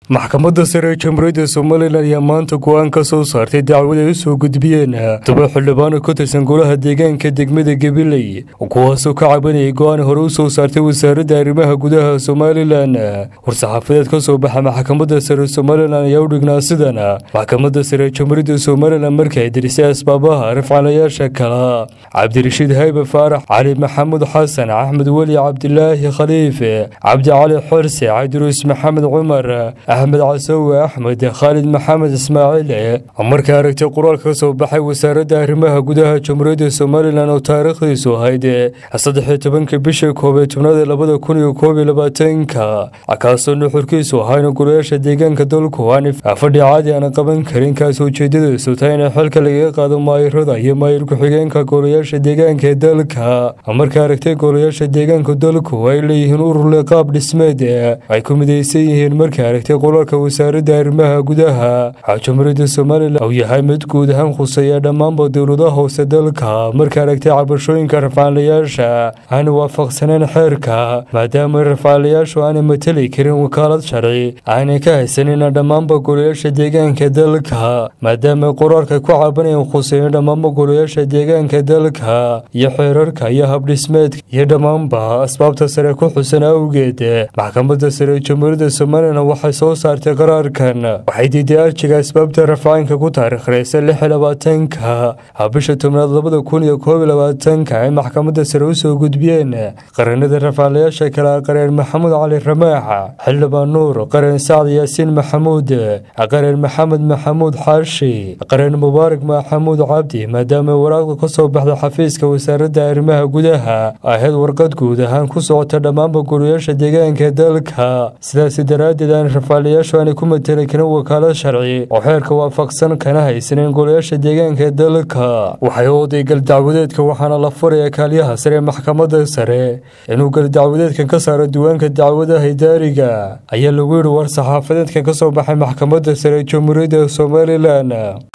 maxkamadda sare ee jamhuuriyadda somalilan ayaa maanta go-aan ka soo saartay dacwad ay u soo gudbiyeen toban xildhibaano ka tirsan golaha deegaanka degmada gabiley kuwaasoo ka cabanayay go-aan hore u soo saartay wasaaradda arrimaha gudaha somalilan war-saxaafadeed ka soo baxa maxkamadda sare somalilan ayaa u dhignaa sidan maxkamadda sare ee jamhuuriyadda somalilan markii ay dirisay asbaabaha rafcalayaasha kala cabdirashiid haybe faarax cali maxamuud xasan axmed weli cabdilaahi khaliife cabdi cali xorse cabdiruus maxamed cumar axmed casawe axmed khaalid maxamed ismaaciil markay aragtay qoraalka ka soo baxay wasaaradda arrimaha gudaha jamhuuriyadda somalilan oo taariikhdiisu ahayd saddexiyo tobanka bisha koob ee tobnaad ee labada kun iyo koob iyo labaatanka kaasoo nuxurkiisu ahayn golayaasha deegaanka dalku aan fadhi caadi aan qaban karin kaas ujeedadiisu tahay in xilka lagaga qaado maayirada iyo maayir ku-xigeenka golayaasha deegaanka ee dalka markay aragtay golayaasha deegaanka dalku ay leeyihiin ururle qaab dhismeed ay ku midaysan yihiin markay aragtay qolalka wasaaradda arrimaha gudaha jamhuuriyadda somalilan uu yahay mid guud ahaan khuseeya dhammaanba dowladaha hoose dalka markay aragtay cabashooyinka rafcaalayaasha aan waafaqsaneen xeerka maadaama rafcaalayaashu aanay mateli karin wakaalad sharci aanay ka haysanin dhammaanba golayaasha deegaanka dalka maadaama qoraalka ku cabanayeen khuseeya dhammaanba golayaasha deegaanka dalka iyo xeerarka iyo habdhismeedka iyo dhammaanba asbaabta sare ku xusan awgeed maxkamadda sare ee jamhuuriyadda somalilan waxay soo saartay qaraarkan waxay diiday arjiga asbaabta rafcaanka ku taariikhreysa lix iyo labaatanka bisha tobnaad labada kun iyo koob iyo labaatanka ay maxkamadda sare u soo gudbiyeen qaranada rafcaalayaasha kale qareen maxamuud cali ramaaxa xildhibaan nuur qareen sacd yaasiin maxamuud qareen maxamed maxamuud xaashi qareen mubaarak maxamuud cabdi maadaama waraaqda ka soo baxda xafiiska wasaaradda arrimaha gudaha ahayd warqad guud ahaan ku socota dhammaanba golayaasha deegaanka dalka sidaasi daraaddeed aan rafcaalayaashu aanay ku mateli karin wakaalad sharci oo xeerka waafaqsan kana haysaneen golayaasha deegaanka dalka waxay oday galdacwadeedka waxaana la furaya kaaliyaha sare ee maxkamadda sare inuu galdacwadeedkan ka saaro diiwaanka dacwadaha idaariga ayaa lagu yidhi war saxaafadeedkan ka soo baxay maxkamadda sare ee jamhuuriyadda somalilan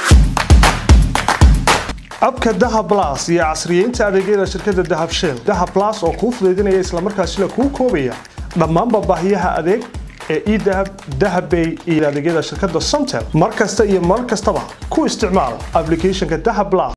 abka dahab las iyo casriyeynta adeegyada shirkadda dahab shell dahab las oo kuu fudaydinaya islamarkaasina kuu koobaya dhammaanba baahiyaha adeeg ee edahab dahabbay iyo adeegyada shirkadda somtel mar kasta iyo mar kastaba ku isticmaal ablicathonka dahab las